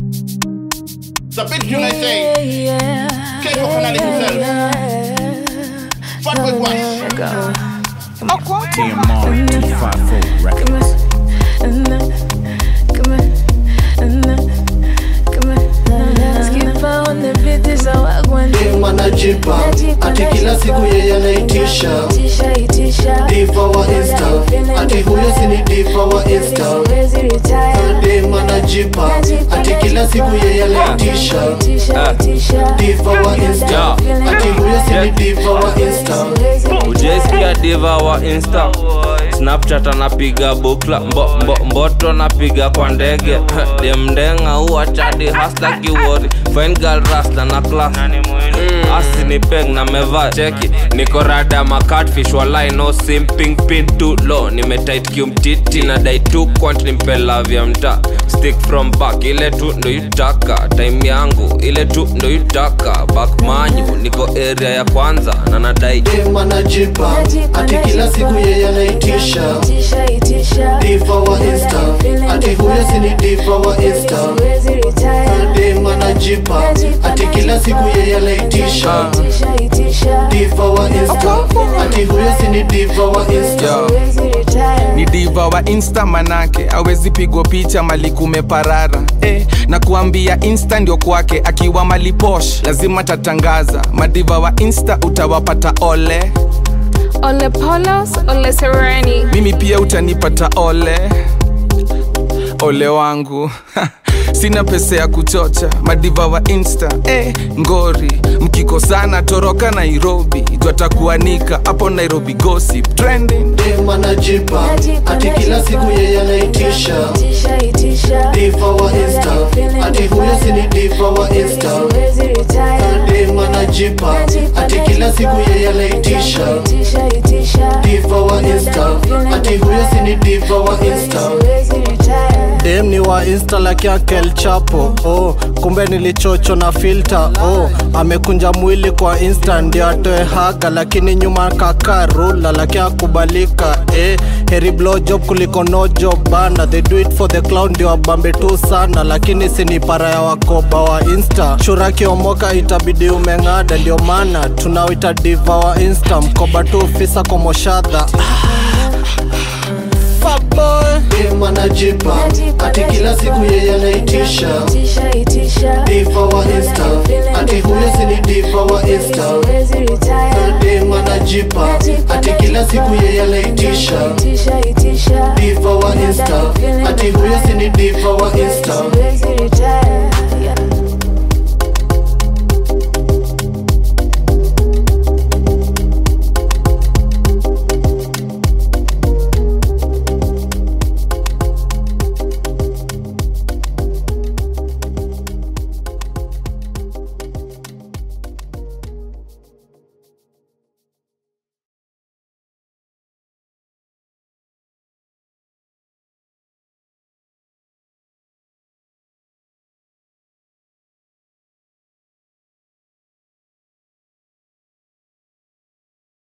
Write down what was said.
Sabit you know say. Keiko Kanali himself. Fat boy Wash. TMR 254 record. Dem anajipa ati kila siku yeye anaitisha diva wa insta ati huyo sini diva wa insta dem anajipa ati kila siku yeye anaitisha diva wa insta ati huyo sini diva wa insta ujaisikia diva wa insta snapchat anapiga bukla mbo, mbo, mboto anapiga kwa ndege demdenga uwa chadi hasla kiwori fine girl rasta na class mm, asi ni peng na meva cheki niko rada ma catfish walai no simping pin too low nimetight kiumtiti na dai tu kwant nimpela vya mta stick from back ile tu ndo yutaka time yangu ile tu ndo yutaka back manyu niko area ya kwanza na nadai dem anajipa ati kila siku yeye anaitisha diva wa insta ati huyo sini diva wa insta dem anajipa ati kila siku yeye anaitisha diva wa insta ati huyo sini diva wa insta ni diva wa insta manake awezi pigwa picha mali kumeparara eh, na kuambia insta ndio kwake akiwa mali posh lazima tatangaza madiva wa insta utawapata ole Ole Polos, Ole Sereni. mimi pia utanipata ole ole wangu sina pesa ya kuchocha madiva wa insta eh, ngori mkikosana toroka nairobi twatakuanika hapo nairobi gossip trending dem anajipa ati kila siku yeye anaitisha diva wa insta ati huyo sini diva wa insta dem anajipa ati kila siku yeye anaitisha diva wa insta ati huyo sini diva wa insta dem ni wa insta like yake El Chapo oh, kumbe nilichocho na filter oh, amekunja mwili kwa insta ndio atoe haga lakini nyuma kaka rula laki akubalika eh, heri blow job kuliko no job bana they do it for the clown ndio wabambe tu sana lakini sini para ya wakoba wa insta shura kiomoka itabidi umeng'ada ndio maana tunawita diva wa insta mkoba tu fisa komoshadha dem anajipa ati kila siku yeye anaitisha diva wa insta ati huyo sini diva wa insta dem anajipa ati kila siku yeye anaitisha diva wa insta ati huyo sini diva wa insta